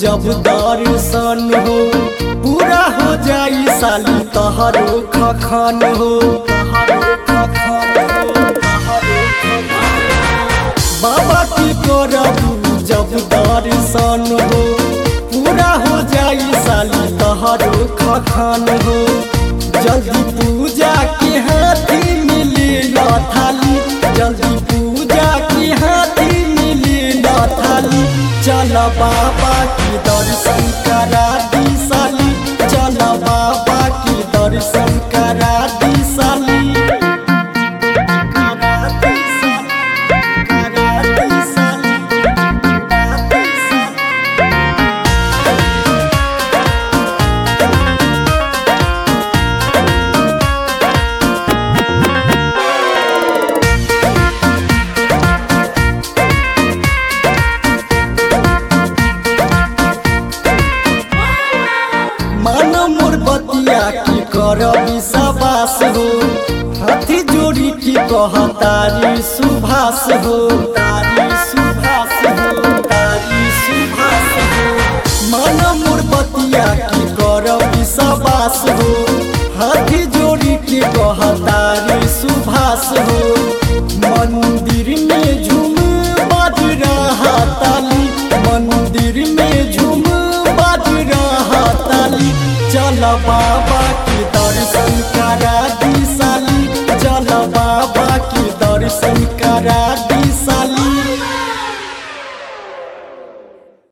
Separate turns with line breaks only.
जब दर्शन हो पूरा हो जाई साली तहरो खखन हो तहरो खखन हो, तहरो खखन हो। बाबा की करबू जब दर्शन हो पूरा हो जाई साली तहरो खखन हो जल्दी पूजा के हाथी मिली न थाली जल्दी पूजा के हाथी मिली न थाली चल बाबा की दर्शन करा दी साली चल बाबा की दर्शन करा दी साली करा दी साली, करा दी साली, करा दी साली। मान मोर बतिया की कर विश्वास हो हाथी जोड़ी की कह तारी सुभाष हो तारी सुभाष हो तारी सुभाष हो मान मोर बतिया की कर विश्वास हो हाथी जोड़ी की कह तारी सुभाष हो मंदिर में झूम बाज रहा ताली मंदिर में झूम बाज रहा ताली चल बाबा के दर्शन